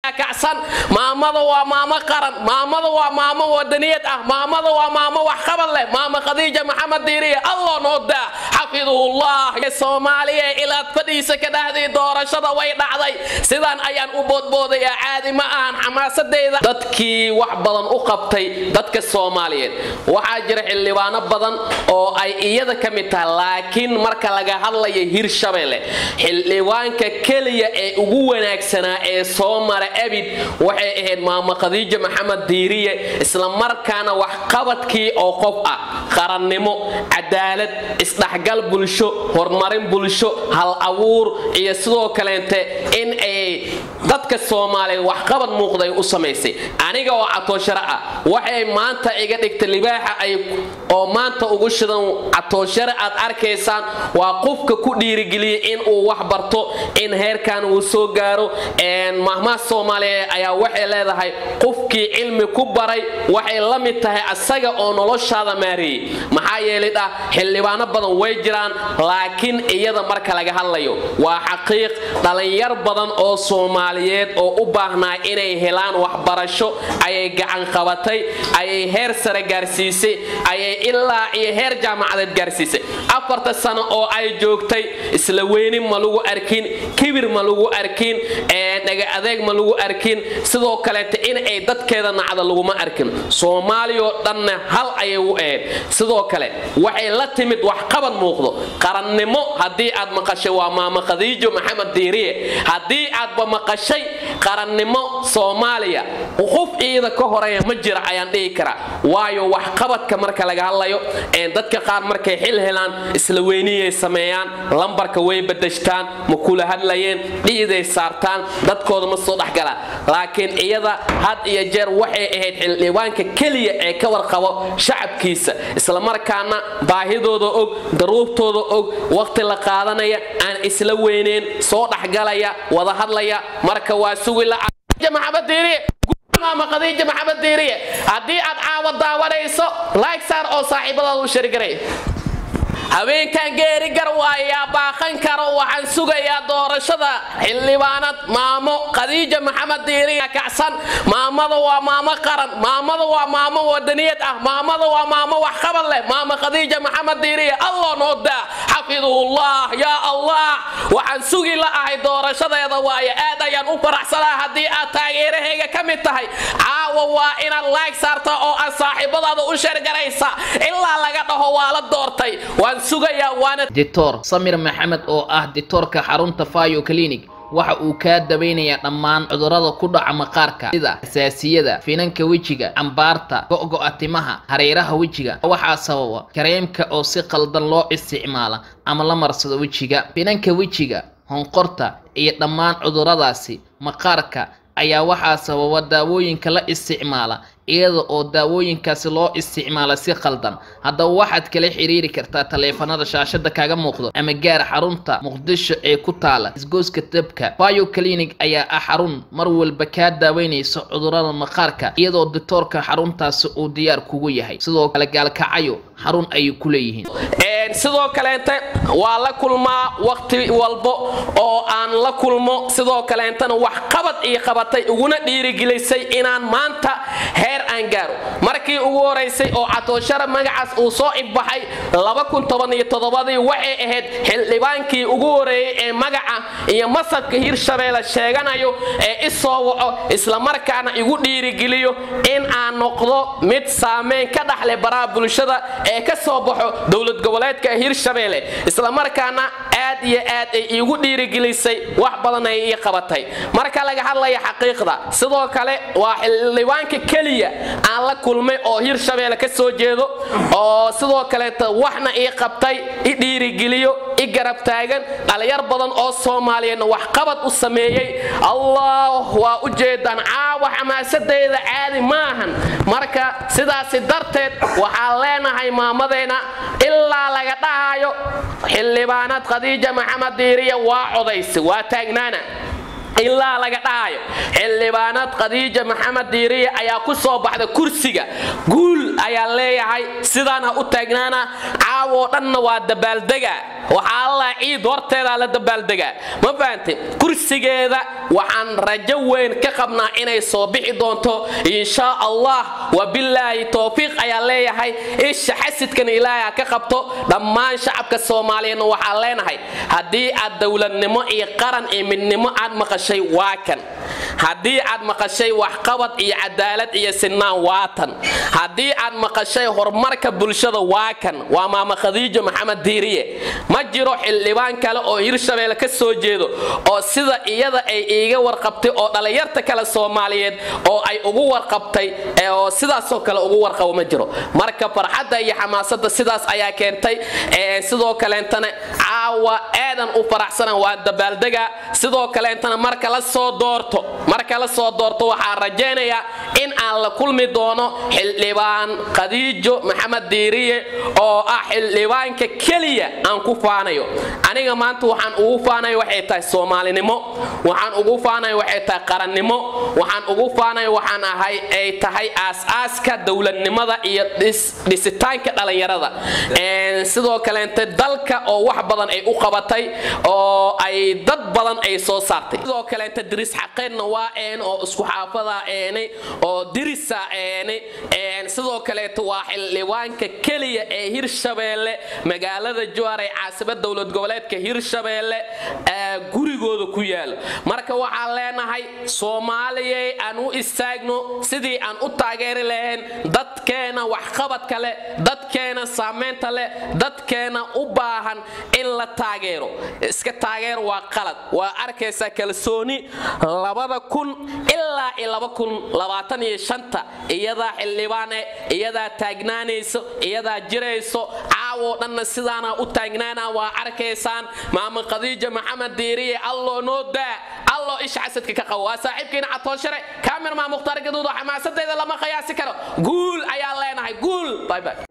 kacsan maamada waa maamo qaran maamada waa maamo wadaniyad ah maamada waa maamo waxqabad leh maama khadiija maxamed diiriye allah noo daa xafidahullah soomaaliya ilaad fadhiisa ka dhahday doorashada way dhacday sidaan ayaan u boodboodayaa caadi ma ahan xamaasadeyda dadkii wax badan u qabtay dadka soomaaliyeed waxaa jira xildhibaano badan oo ay iyada ka mid tahay laakiin marka laga hadlaya hirshabelle xildhibaanka keliya ee ugu wanaagsanaa ee soo mara abid waxay ahayd maama khadiija maxamed diiriye islamarkaana waxqabadkii oo qof ah qarannimo cadaalad isdhexgal bulsho horumarin bulsho hal abuur iyo sidoo kaleente in ay dadka soomaaliyeed waxqabad muuqday u samaysay aniga oo catooshare ah waxay maanta iga dhigtay libaaxa ay oo maanta ugu shidan catooshare aad arkaysaan waa qofka ku dhiirigeliyay in uu wax barto in heerkan uu soo gaaro mahmaha soomaaliyeed ayaa waxay leedahay qofkii cilmi ku baray waxay la mid tahay asaga oo noloshaada maareeyey maxaa yeelay dhah xildhibaano badan way jiraan laakiin iyada marka laga hadlayo waa xaqiiq dhallinyar badan oo soomaaliyeed oo u baahnaa inay helaan waxbarasho ayay gacan qabatay ayay heer sare gaarsiisay ayay ilaa iyo heer jaamacadeed gaarsiisay afarta sano oo ay joogtay isla weynin ma lagu arkin kibir ma lagu arkin dhaga adeeg ma lagu arkin sidoo kaleeta in ay dadkeeda nacda laguma arkin soomaaliyao dhanna hal ayay u ahayd sidoo kale waxay la timid waxqabad muuqdo qarannimo haddii aad maqashay waa maama khadiijo maxamed diiriye haddii aadba maqashay qarannimo soomaaliya qof ciida ka horeeya ma jira ayaan dhihi karaa waayo waxqabadka marka laga hadlayo dadka qaar markay xil helaan isla weyniyay sameeyaan lambarka way badashtaan ma kula hadlayeen dhiiday saartaan dadkooda ma soo dhexgalaan laakiin iyada had iyo jeer waxay ahayd xildhibaanka keliya ee ka warqabo shacabkiisa islamarkaana baahidooda og daruurtooda og waqti la qaadanaya aan isla weyneyn soo dhexgalaya wada hadlaya marka waa sugi maama khadiija maxamed diiriye haddii aad caawa daawanayso like saar oo saaxiibadaada u sharigaray habeenkan geeri gar waayaa baaqan karo waxaan sugayaa doorashada xildhibaanad maamo khadiija maxamed diiriya kacsan maamada waa maamo qaran maamada waa maamo wadaniyad ah maamada waa maamo waxqabad leh maama khadiija maxamed diiriya allah noo daa xafidahullah yaa allah waxaan sugi la ahay doorashadeeda waaye aad ayaan u faraxsanaa haddii aad taageerahayga ka mid tahay caawa waa inaad laag saarta oo aad saaxiibadaada u shargaraysa ilaa laga dhaho waa la doortay dictor samir maxamed oo ah dictoorka xarunta fayo clinic waxa uu kaa dabaynayaa dhammaan cudurrada ku dhaca maqaarka sida xasaasiyada finanka wejiga cambaarta go'go'a timaha hareeraha wejiga waxaa sababa kareemka oo si qaldan loo isticmaala ama la marsado wejiga finanka wejiga honqorta iyo dhammaan cudurradaasi maqaarka ayaa waxaa sababa daawooyinka la isticmaala iyada oo daawooyinkaasi loo isticmaala si qaldan haddaba waxaad kala xiriiri kartaa taleefanada shaashada kaga muuqdo ama gaar xarunta muqdisho ee ku taala isgooska dabka bio clinic ayaa ah xarun mar walba kaa daaweynaysa cudurrada maqaarka iyadoo dictoorka xaruntaasi uu diyaar kugu yahay sidoo kale gaalkacayo xarun ayay ku leeyihiin sidoo kaleente waa la kulmaa waqti walbo oo aan la kulmo sidoo kaleentana wax qabad ii qabatay uguna dhiirigelisay inaan maanta heer aan gaaro markii ugu horaysay oo catooshara magacaas uu soo ibbaxay ii waxay ahayd xildhibaankii ugu horeeyey ee magaca iyo masabka hirshabeelle sheeganayo ee i soo waco islamarkaana igu dhiirigeliyo in aan noqdo mid saameyn ka dhaxle baraha bulshada ee ka soo baxo dowlad goboleedka hirshabeelle islamarkaana aad iyo aad ay iigu dhiirigelisay wax badan ay ii qabatay marka laga hadlaya xaqiiqda sidoo kale waa xildhibaanka keliya aan la kulmay oo hirshabeelle ka soo jeedo oo sidoo kaleeta waxna ii qabtay i dhiirigeliyo i garab taagan dhalinyar badan oo soomaaliyeedna waxqabad u sameeyey allah waa u jeedaan caawa xamaasadeyda caadi maahan marka sidaasi darteed waxaan leenahay maamadeena ilaa laga dhahayo xildhibaanad khadiija maxamed diiriya waa codaysi waa taagnaana ilaa laga dhahayo xildhibaanad khadiija maxamed diiriya ayaa ku soo baxda kursiga guul ayaa leeyahay sidaana u taagnaana caawoo dhanna waa dabaaldega waxaa allah ciid horteedaa la dabaaldegaa ma fahantay kursigeeda waxaan rajo weyn ka qabnaa inay soo bixi doonto insha allah wabilaahi towfiiq ayaa leeyahay isha xasidkan ilaahay ka qabto dhammaan shacabka soomaaliyeedna waxaan leenahay haddii aad dowladnimo iyo qaran iyo midnimo aad maqashay waa kan haddii aad maqashay waxqabad iyo cadaalad iyo sinaan waa tan haddii aad maqashay horumarka bulshada waa kan waa maama khadiijo maxamed diiriye ma jiro xildhibaan kale oo hirshabeelle ka soo jeedo oo sida iyada ay iiga warqabtay oo dhallinyarta kale soomaaliyeed oo ay ugu warqabtay oo sidaasoo kale ugu warqabo ma jiro marka farxadda iyo xamaasada sidaas ayaa keentay sidoo kaleentana caawa aadan u faraxsana waa dabaaldega sidoo kaleentana marka la soo doorto marka la soo doorto waxaan rajaynayaa in aan la kulmi doono xildhibaan khadiijo maxamed diiriye oo ah xildhibaanka keliya aan ku faanayo aniga maanta waxaan ugu faanayo waxay tahay soomaalinimo waxaan ugu faanayo waxay tahay qarannimo waxaan ugu faanayo waxaan ahay ay tahay aas-aaska dowladnimada iyo dhisitaanka dhallinyarada sidoo kaleente dalka oo wax badan ay u qabatay oo ay dad badan ay soo saartay sidoo kaleente diris xaqeedna waa een oo isku xaafada eenay oo dirisa eenay sidoo kaleeto waa xildhibaanka keliya ee hirshabeelle magaalada jowhar ee caasimadda dowlad goboleedka hirshabeelle gurigooda ku yaalo marka waxaan leenahay soomaaliyay aan u istaagno sidii aan u taageeri lahayn dadkeena waxqabadka leh dadkeena saamaynta leh dadkeena u baahan in la taageero iska taageer waa qalad waa arkaysaa kalsooni labada kun ilaa iyo laba kun labaatan iyo shanta iyadaa xildhibaane iyadaa taagnaanayso iyadaa jirayso caawoo dhanna sidaana u taagnaana waa arkaysaan maama khadiija maxamed diiriye alloo noo daa alloo isha xasadka ka qabo waa saaxiibkiina catooshare kaamirmaa mukhtaar gaduudo xamaasadeeda lama qiyaasi karo guul ayaan leenahay guul bye bye